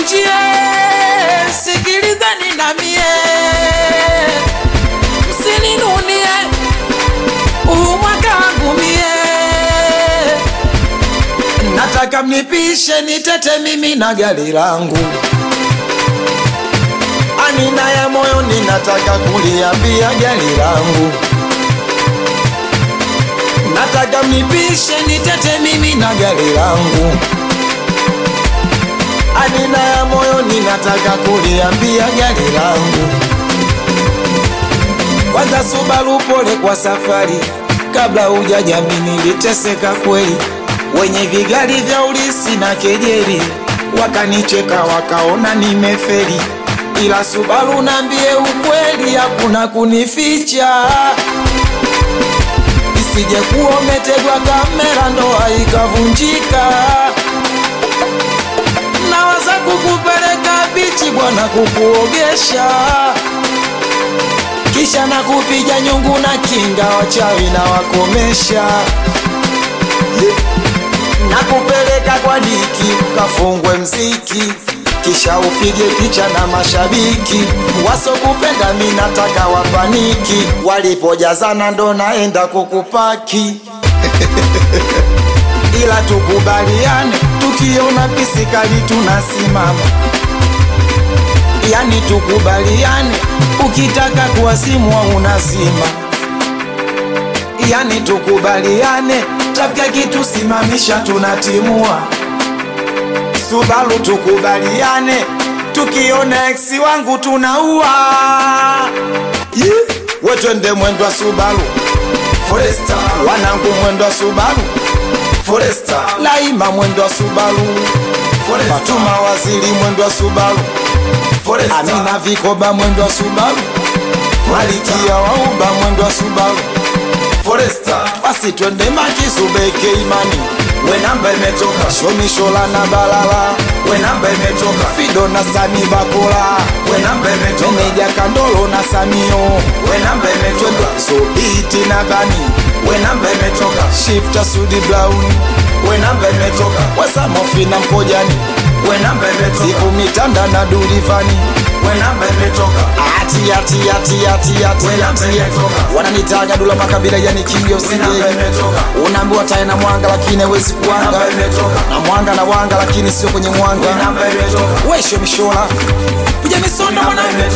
msinikunjie, sikilizeni na mie, msininunie huu mwaka wangu mie, nataka mnipishe nitete mimi na gari langu anina ya moyo ninataka kuliambia gari langu nataka mnipishe nitete mimi na gari langu anina ya moyo ninataka kuliambia gari langu kwanza Subaru pole kwa safari kabla hujajami niliteseka kweli wenye vigari vya ulisi na kejeri wakanicheka wakaona nimeferi ila Subaru nambie ukweli hakuna kunificha isije kuwa umetegwa kamera ndoa ikavunjika nawaza kukupeleka bichi bwana kukuogesha kisha na kupiga nyungu na kinga wachawi na wakomesha na kupeleka kwa diki ukafungwe mziki kisha upige picha na mashabiki wasokupenda mi nataka wapaniki walipojazana ndo naenda kukupaki ila tukubaliane tukiona pisikali tunasimama yani tukubaliane ukitaka kuwasimwa unazima yani tukubaliane tafika kitu simamisha tunatimua Subaru tukubaliane tukiona eksi wangu tunaua yeah. we twende mwendo wa Subaru Foresta wanangu mwendo wa Subaru Foresta Laima mwendo wa Subaru Foresta Fatuma waziri mwendo wa Subaru Foresta Amina Vikoba mwendo wa Subaru Malikia wauba mwendo wa Subaru Foresta basi twende makisubeke imani we namba imetoka shomishola na balala we namba imetoka fido na sani bakola we namba imetoka meneja kandolo na samio we namba imetoka sobiti na bani we namba imetoka shifta sudi brown we namba imetoka wasamofi na mpojani we namba imetoka sifu mitanda na dulivani we namba imetoka ati ati ati ati ati We namba ati imetoka. wananitaga dula makabila yani kingi We namba usije imetoka. unaambiwa tae na mwanga lakini hawezi kuwanga namba imetoka. na mwanga na wanga lakini sio kwenye mwanga We namba imetoka. wesho mishola kuja misondo namba mwanangu imetoka.